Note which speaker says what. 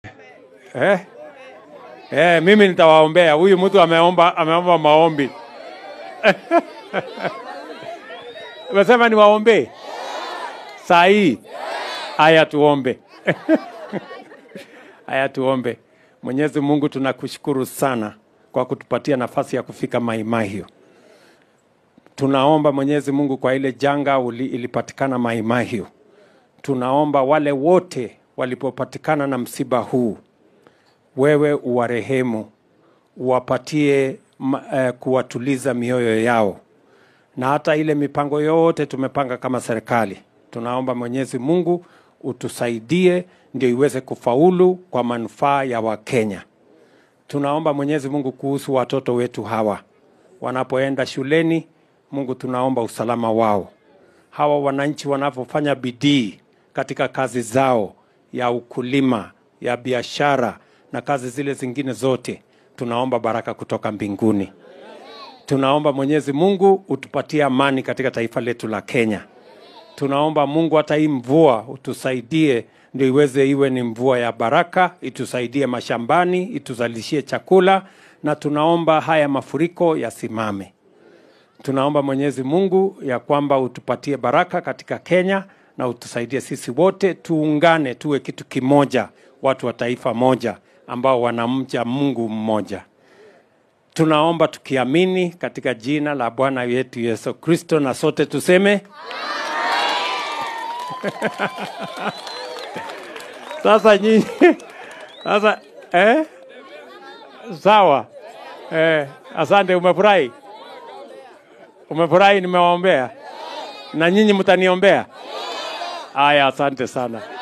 Speaker 1: eh? Eh, mimi nitawaombea. Huyu mtu ameomba, ameomba maombi. Umesema niwaombee saa hii? Haya, tuombe. Haya, tuombe. Mwenyezi Mungu, tunakushukuru sana kwa kutupatia nafasi ya kufika Maimahio. Tunaomba Mwenyezi Mungu kwa ile janga uli, ilipatikana Maimahio. Tunaomba wale wote walipopatikana na msiba huu, wewe uwarehemu, uwapatie ma- eh, kuwatuliza mioyo yao, na hata ile mipango yote tumepanga kama serikali, tunaomba Mwenyezi Mungu utusaidie ndio iweze kufaulu kwa manufaa ya Wakenya. Tunaomba Mwenyezi Mungu kuhusu watoto wetu hawa wanapoenda shuleni. Mungu, tunaomba usalama wao. Hawa wananchi wanapofanya bidii katika kazi zao ya ukulima, ya biashara na kazi zile zingine zote, tunaomba baraka kutoka mbinguni. Tunaomba Mwenyezi Mungu utupatie amani katika taifa letu la Kenya. Tunaomba Mungu hata hii mvua utusaidie, ndio iweze iwe ni mvua ya baraka, itusaidie mashambani, ituzalishie chakula, na tunaomba haya mafuriko yasimame. Tunaomba Mwenyezi Mungu ya kwamba utupatie baraka katika Kenya na utusaidie sisi wote tuungane, tuwe kitu kimoja, watu wa taifa moja ambao wanamcha Mungu mmoja. Tunaomba tukiamini katika jina la Bwana wetu Yesu Kristo, na sote tuseme sasa nyinyi sasa eh? Sawa eh, asante. Umefurahi? Umefurahi nimewaombea? Na nyinyi mtaniombea? Haya, asante sana.